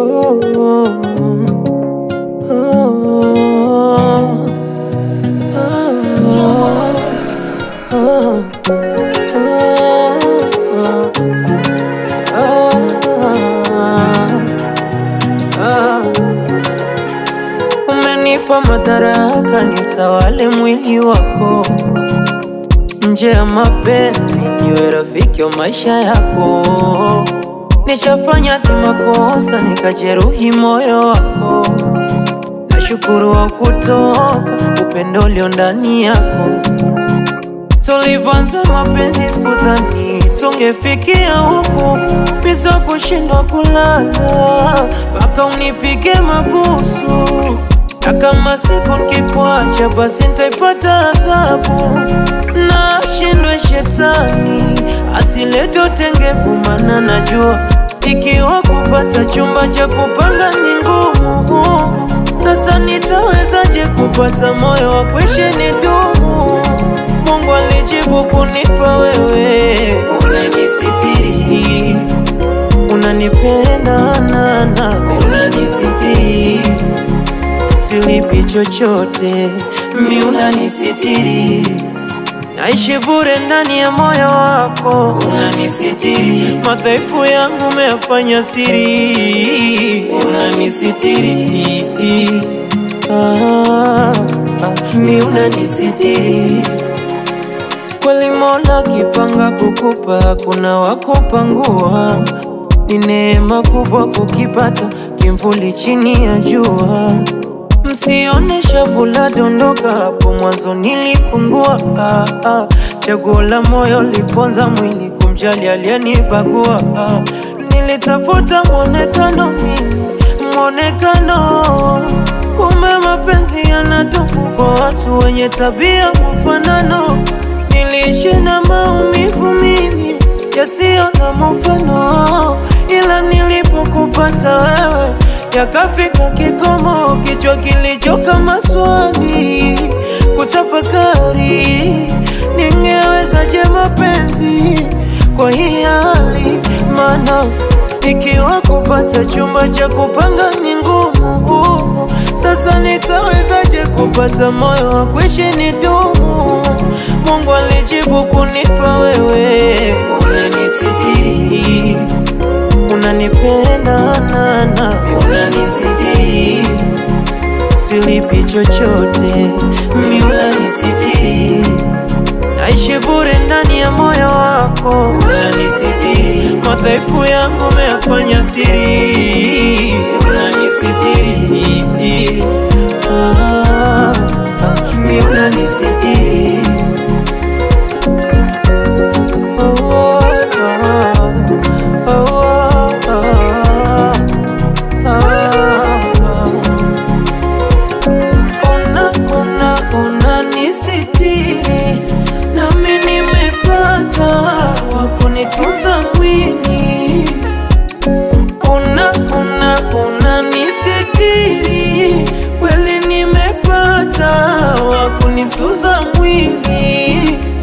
oh, oh, oh, Umenipa madaraka nitawale mwili wako, nje ya mapenzi niwe rafiki wa maisha yako. Nishafanya tu makosa nikajeruhi moyo wako, nashukuru wa kutoka upendo ulio ndani yako. Tulivyoanza mapenzi sikudhani tungefikia huku, biza kushindwa kulala mpaka unipige mabusu, na kama siku nikikuacha basi nitaipata adhabu. Na shindwe shetani asilete utengevu, mana najua ikiwa kupata chumba cha kupanga ni ngumu. Sasa nitawezaje kupata moyo wa kuishi ni dumu? Mungu alijibu kunipa wewe, unanisitiri, unanipenda nana, unanisitiri, silipi chochote, mi unanisitiri, naishi bure ndani ya moyo wako, unanisitiri, madhaifu yangu umeyafanya siri, unanisitiri, ah, ah, mi unanisitiri Kweli Mola kipanga kukupa, kuna wakupangua. Ni neema kubwa kukipata kimvuli chini ya jua. Msione shavu la dondoka, hapo mwanzo nilipungua. Ah, ah. Chaguo la moyo liponza mwili, kumjali aliyenibagua. Ah, nilitafuta mwonekano mimi, mwonekano kumbe mapenzi yanadumu kwa watu wenye tabia mfanano. Niliishi na maumivu mimi yasiyo na mfano, ila nilipokupata wewe yakafika kikomo, kichwa kilichoka maswali kutafakari, ningewezaje mapenzi kwa hii hali? Maana ikiwa kupata chumba cha kupanga ni ngumu, sasa nitawezaje kupata moyo wa kuishi ni dumu? Mungu alijibu kunipa wewe, unanisitiri, unanipenda nana, unanisitiri, silipi chochote, mi unanisitiri, naishi bure ndani ya moyo wako, unanisitiri, madhaifu yangu umeyafanya siri, unanisitiri, ah, ah, mi unanisitiri Ona, ona, ona nisitiri, nami nimepata wa kunitunza mwili. Ona, ona, ona nisitiri, kweli nimepata wa kunisuza mwili.